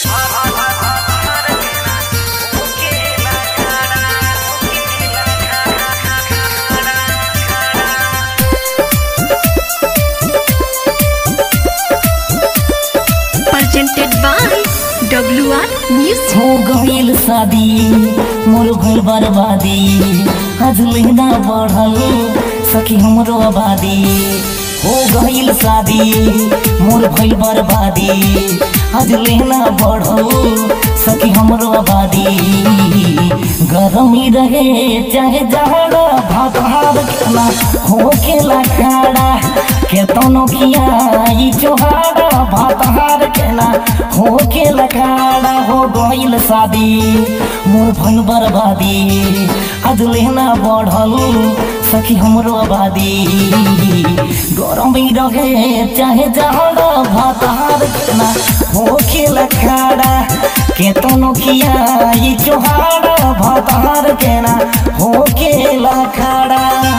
presented by WR Music. हो गईल शादी मोर भइल बर्बादी आज लेना बढ़ल सखी हमरो आबादी हो गईल शादी मोर भइल बर्बादी आज लेना बढ़ल सखी हमरो आबादी गरमी रहे चाहे जाड़ा भात हार खेला हो खेला खाड़ा केतनो खियाई चोहाड़ा भात हार केला हो के लखाड़ा हो गईल शादी मोर भइल बर्बादी आज लेना बढ़ल सखी हमरो आबादी गरमी रहे चाहे जाड़ा भात हार केला हो के लखाड़ा केतनो खियाई चोहाड़ा भात हार केला हो के लखाड़ा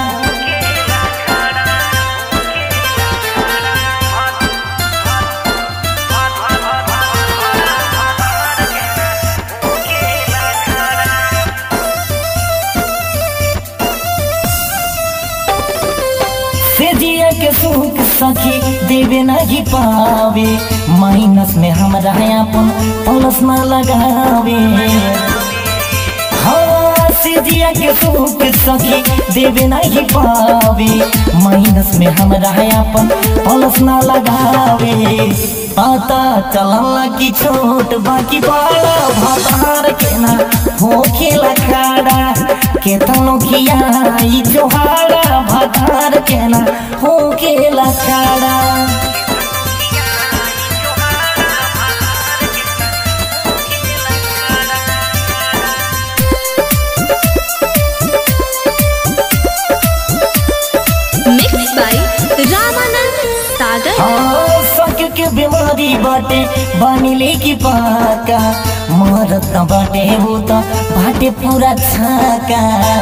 से जिया के सुख सखी देवे नहीं पावे माइनस में हमरा अपन प्लस न लगावे हाँ से जिया के सुख सखी देवे नहीं पावे माइनस में हमरा अपन प्लस न लगावे पता चलल की छोट बाकी बड़ा भतार के ना हो खेला खाड़ा केतनो खियाई जोहाड़ा भतार के ना हो खेला खाड़ा Mixed by Ramanand Sagar. हाँ सक के बीमारी बाटे बानिले की पाका मरत न बाटे वो तो बाटे पूरा छाका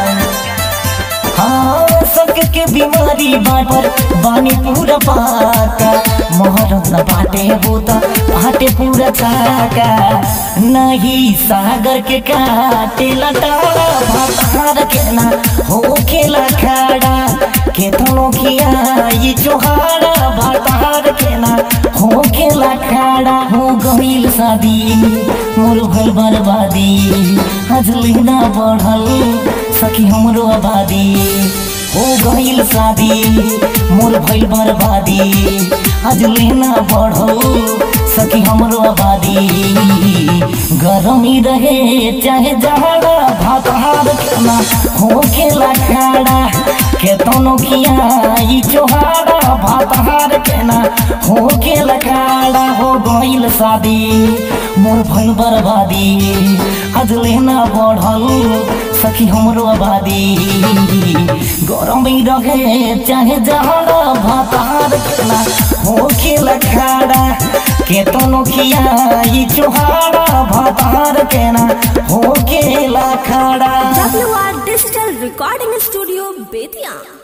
हाँ सक के बीमारी बाटे बानी पूरा पाका मरत न बाटे वो तो बाटे पूरा छाका नहीं सागर के काटे लटाड़ा भातार के ना हो खेला खाड़ा केतनो खियाई चोहाड़ा भातार के ना हो खेला खाड़ा हो गईल शादी मोर भइल बर्बादी आज लेना बढ़ल सखी हमरो आबादी हो गईल शादी मोर भइल बर्बादी आज लेना बढ़ल सखी हमरो आबादी गरमी रहे चाहे जाड़ा भात हार खाना हो खेला खाड़ा केतनो खियाई चोहाड़ा भात हार केना हो खेला खाड़ा हो गईल शादी मोर भइल बर्बादी आज लेना बढ़ल सखी हमरो आबादी गरमी रहे चाहे जाड़ा भात हार केना हो खेला खाड़ा केतनो खियाई चोहाड़ा भात हार केना हो खेला खाड़ा WR Digital Recording Studio, Betia.